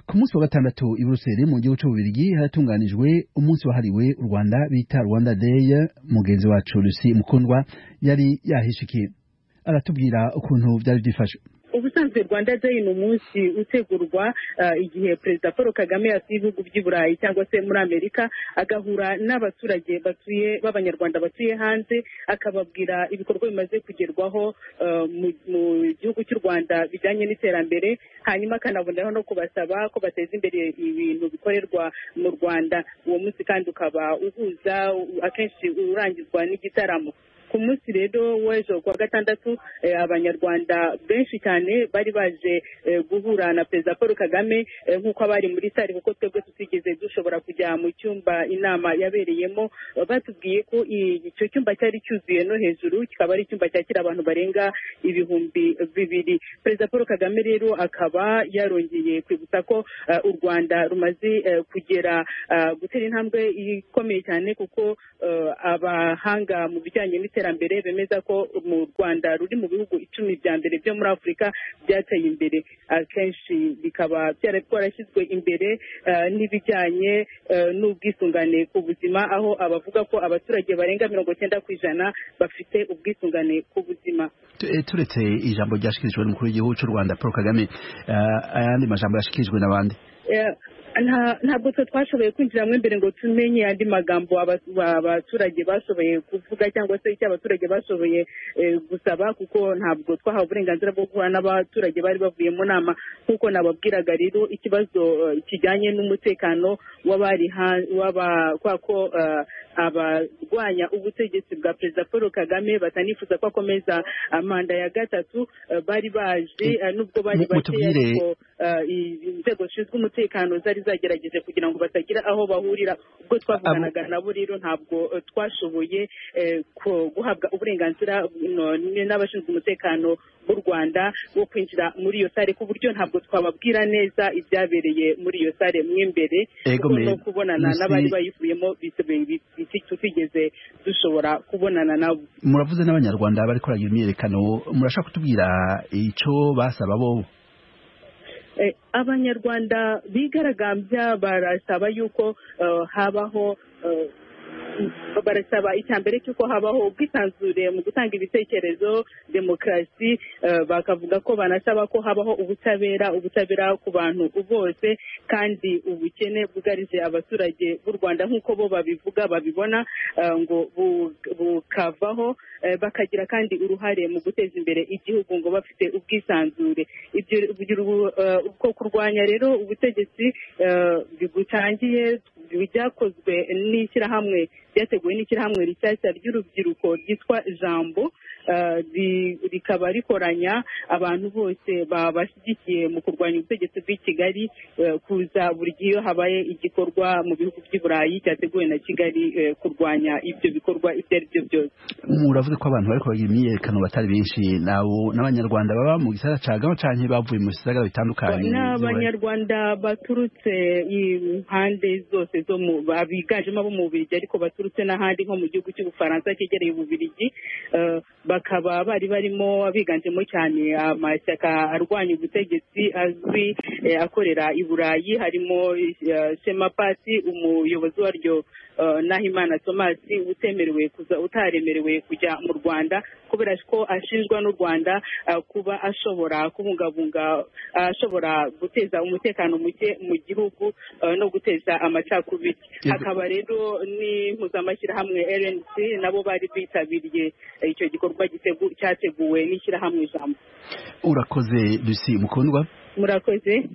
ku munsi wa gatandatu i buruseli mu gihugu cy'ububirigi haratunganijwe umunsi wahariwe u rwanda bita rwanda day mugenzi wacu lucy mukundwa yari yahishikiye aratubwira ukuntu byari byifashe ubusanzwe rwanda day ni umunsi utegurwa igihe perezida paul kagame yasuye ibihugu by'i burayi cyangwa se muri amerika agahura n'abaturage batuye b'abanyarwanda batuye hanze akababwira ibikorwa bimaze kugerwaho mu gihugu cy'u rwanda bijyanye n'iterambere hanyuma akanaboneraho no kubasaba ko bateza imbere ibintu bikorerwa mu rwanda uwo munsi kandi ukaba uhuza akenshi urangizwa n'igitaramo ku munsi rero w'ejo kuwa gatandatu abanyarwanda benshi cyane bari baje guhura na perezida paul kagame nk'uko abari muri sare kuko twebwe tutigeze dushobora kujya mu cyumba inama yabereyemo batubwiye ko icyo cyumba cyari cyuzuye no hejuru kikaba ari icyumba cyakira abantu barenga ibihumbi bibiri perezida paul kagame rero akaba yarongeye kwibutsa ko u rwanda rumaze kugera gutera intambwe ikomeye cyane kuko abahanga mu bijyanye n'iterambere iterambere bemeza ko mu rwanda ruri mu bihugu icumi bya mbere byo muri afurika byateye imbere akenshi bikaba byarashyizwe imbere n'ibijyanye n'ubwisungane ku buzima aho abavuga ko abaturage barenga mirongo icyenda ku ijana bafite ubwisungane ku buzima turetse ijambo ryashyikirijwe n'umukuru w'igihugu cy'u rwanda paul kagame ayandi majambo yashyikirijwe n'abandi ntabwo twe twashoboye kwinjiramo imbere ngo tumenye andi magambo abaturage bashoboye kuvuga cyangwa se icyo abaturage bashoboye gusaba kuko ntabwo twahawe uburenganzira bwo guhura n'abaturage bari bavuye mu nama nk'uko nababwiraga rero ikibazo kijyanye n'umutekano w'abari kubera ko abarwanya ubutegetsi bwa perezida paul kagame batanifuza ko akomeza manda ya gatatu bari baje nubwo bari bakeya ariko inzego zishinzwe umutekano zari zagerageje kugira ngo batagira aho bahurira ubwo twavuganaga nabo rero ntabwo twashoboye guhabwa uburenganzira n'abashinzwe umutekano b'u rwanda wo kwinjira muri iyo sare ku buryo ntabwo twababwira neza ibyabereye muri iyo sare mo imbere kuko no kubonana n'abari bayivuyemo tutigeze dushobora kubonana nabo muravuze n'abanyarwanda bari kuragira imyiyerekano murashaka kutubwira icyo basaba bo abanyarwanda bigaragambya barasaba yuko habaho barasaba icya mbere cy'uko habaho ubwisanzure mu gutanga ibitekerezo demokarasi bakavuga ko banasaba ko habaho ubutabera ubutabera ku bantu bose kandi ubukene bwugarije abaturage b'u rwanda nk'uko bo babivuga babibona ngo bukavaho bakagira kandi uruhare mu guteza imbere igihugu ngo bafite ubwisanzure uko kurwanya rero ubutegetsi butangiye byakozwe n'ishyirahamwe ryateguwe n'ishyirahamwe rishyashya ry'urubyiruko ryitwa jambo rikaba rikoranya abantu bose babashyigikiye mu kurwanya ubutegetsi bw'i kigali kuza buri gihe iyo habaye igikorwa mu bihugu by'i burayi cyateguwe na kigali kurwanya ibyo bikorwa ibyo ari byo byose muravuze ko abantu bari kubagira imyiyerekano batari benshi n'abanyarwanda baba mu gisagara cya gama cyangwa bavuye mu bisagara bitandukanye ni abanyarwanda baturutse impande zose zo mu biganjemo abo mu bubirigi ariko baturutse n'ahandi nko mu gihugu cy'ubufaransa cyegereye ububirigi bakaba bari barimo biganjemo cyane amashyaka arwanya ubutegetsi azwi akorera i burayi harimo shema pasi umuyobozi waryo nahimana thomas utemerewe kuza utaremerewe kujya mu rwanda kubera ko ashinjwa n'u rwanda kuba ashobora kubungabunga ashobora guteza umutekano muke mu gihugu no guteza amacakubiri hakaba rero ni impuzamashyirahamwe rnc nabo bari bitabiriye icyo gikorwa cyateguwe n'ishyirahamwe ijambo urakoze dusi mukundwa murakoze